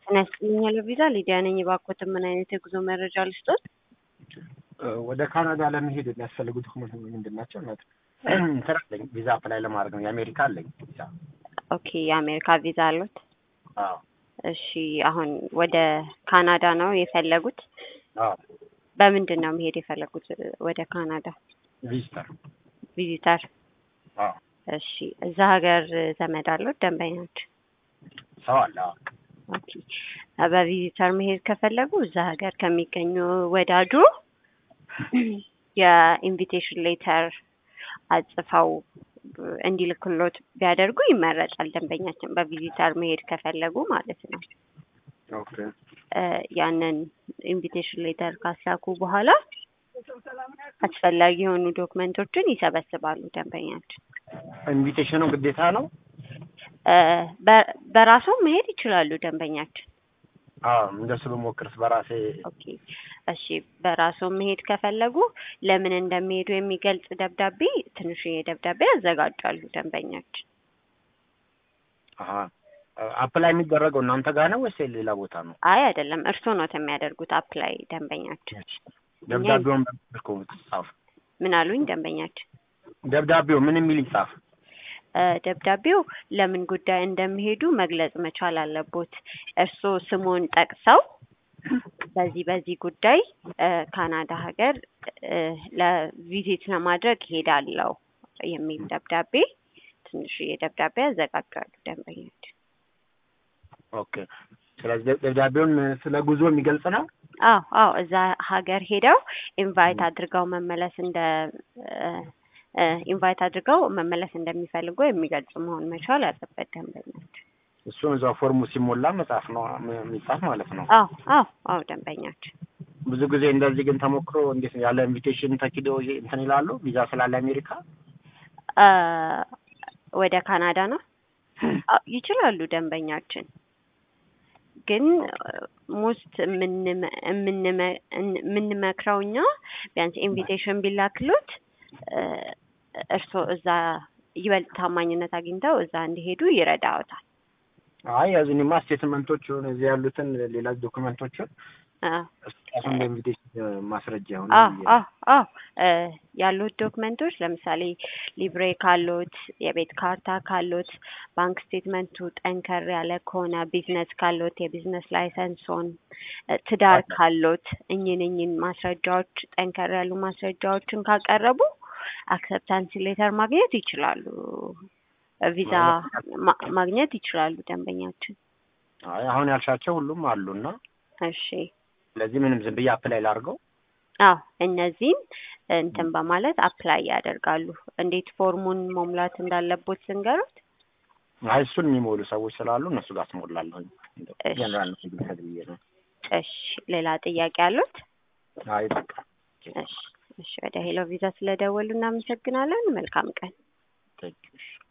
ጤና ይስጥልኝ ቪዛ ሊዲያ ነኝ። እባክዎትን ምን አይነት የጉዞ መረጃ ልስጦት? ወደ ካናዳ ለመሄድ የሚያስፈልጉ ዶክመንት ምንድን ናቸው? እናት እንትን አለኝ ቪዛ አፕላይ ለማድረግ ነው። የአሜሪካ አለኝ ቪዛ። ኦኬ የአሜሪካ ቪዛ አሉት? አዎ እሺ አሁን ወደ ካናዳ ነው የፈለጉት? አዎ በምንድን ነው መሄድ የፈለጉት ወደ ካናዳ? ቪዚተር። ቪዚተር። አዎ እሺ እዛ ሀገር ዘመድ አሉት ደንበኞች? ሰው አለ። አዎ ኦኬ በቪዚተር መሄድ ከፈለጉ እዛ ሀገር ከሚገኙ ወዳጁ የኢንቪቴሽን ሌተር አጽፈው እንዲልክሎት ቢያደርጉ ይመረጣል። ደንበኛችን በቪዚተር መሄድ ከፈለጉ ማለት ነው። ኦኬ እ ያንን ኢንቪቴሽን ሌተር ካስላኩ በኋላ አስፈላጊ የሆኑ ዶክመንቶችን ይሰበስባሉ ደንበኛችን። ኢንቪቴሽኑ ግዴታ ነው? እ በ- በራሱ መሄድ ይችላሉ ደንበኛችን። አዎ እንደሱ ብሞክርስ በራሴ ኦኬ እሺ፣ በራሱ መሄድ ከፈለጉ ለምን እንደሚሄዱ የሚገልጽ ደብዳቤ ትንሽዬ ደብዳቤ ያዘጋጃሉ ደንበኛችን። አሀ አፕላይ የሚደረገው እናንተ ጋር ነው ወይስ ሌላ ቦታ ነው? አይ አይደለም፣ እርስዎ ነው የሚያደርጉት አፕላይ ደንበኛችን። ደብዳቤውን በልኩ ጻፍ። ምን አሉኝ ደንበኛችን? ደብዳቤው ምን የሚል ይጻፍ? እ ደብዳቤው ለምን ጉዳይ እንደሚሄዱ መግለጽ መቻል አለቦት። እርስዎ ስሙን ጠቅሰው በዚህ በዚህ ጉዳይ እ ካናዳ ሀገር እ ለቪዚት ለማድረግ ሄዳለሁ የሚል ደብዳቤ ትንሽዬ ደብዳቤ ያዘጋጃሉ ደንበኞች። ኦኬ ስለዚህ ደብዳቤውን ስለ ጉዞ የሚገልጽ ነው? አዎ አዎ እዛ ሀገር ሄደው ኢንቫይት አድርገው መመለስ እንደ እ ኢንቫይት አድርገው መመለስ እንደሚፈልጉ የሚገልጽ መሆን መቻል አለበት ደንበኞች። እሱን እዛው ፎርሙ ሲሞላ መጻፍ ነው የሚጻፍ ማለት ነው። አዎ አዎ አዎ ደንበኞች ብዙ ጊዜ እንደዚህ ግን ተሞክሮ እንዴት ነው ያለ ኢንቪቴሽን ተኪዶ ይሄ እንትን ይላሉ ቪዛ ስላለ አሜሪካ እ ወደ ካናዳ ነው አዎ ይችላሉ ደንበኛችን ግን ሞስት የምንመክረው እኛ ቢያንስ ኢንቪቴሽን ቢላክሎት እ እርስዎ እዛ ይበልጥ ታማኝነት አግኝተው እዛ እንዲሄዱ ይረዳዎታል። አይ እዚህማ ስቴትመንቶች ሆነ እዚህ ያሉትን ሌላ ዶክመንቶችን አዎ እሱን በኢንቪቴሽን ማስረጃ ሆነ አዎ አዎ አዎ እ ያሉት ዶክመንቶች ለምሳሌ ሊብሬ ካሎት፣ የቤት ካርታ ካሎት፣ ባንክ ስቴትመንቱ ጠንከር ያለ ከሆነ ቢዝነስ ካሎት የቢዝነስ ላይሰንሶን፣ እ ትዳር ካሎት እኝን እኝን ማስረጃዎች ጠንከር ያሉ ማስረጃዎችን ካቀረቡ አክሰፕታንስ ሌተር ማግኘት ይችላሉ። ቪዛ ማ- ማግኘት ይችላሉ ደንበኛችን። አይ አሁን ያልሻቸው ሁሉም አሉና እሺ ስለዚህ ምንም ዝም ብዬ አፕላይ ላድርገው። አዎ እነዚህን እንትን በማለት አፕላይ ያደርጋሉ። እንዴት ፎርሙን መሙላት እንዳለቦት ስንገሩት። አይ እሱን የሚሞሉ ሰዎች ስላሉ እነሱ ጋር ትሞላለሁ። እሺ። ጀነራል ነው ብዬ ነው። እሺ ሌላ ጥያቄ አሉት? አይ በቃ እሺ እሺ ወደ ሄሎ ቪዛ ስለደወሉ እናመሰግናለን። መልካም ቀን። ቴንኪው።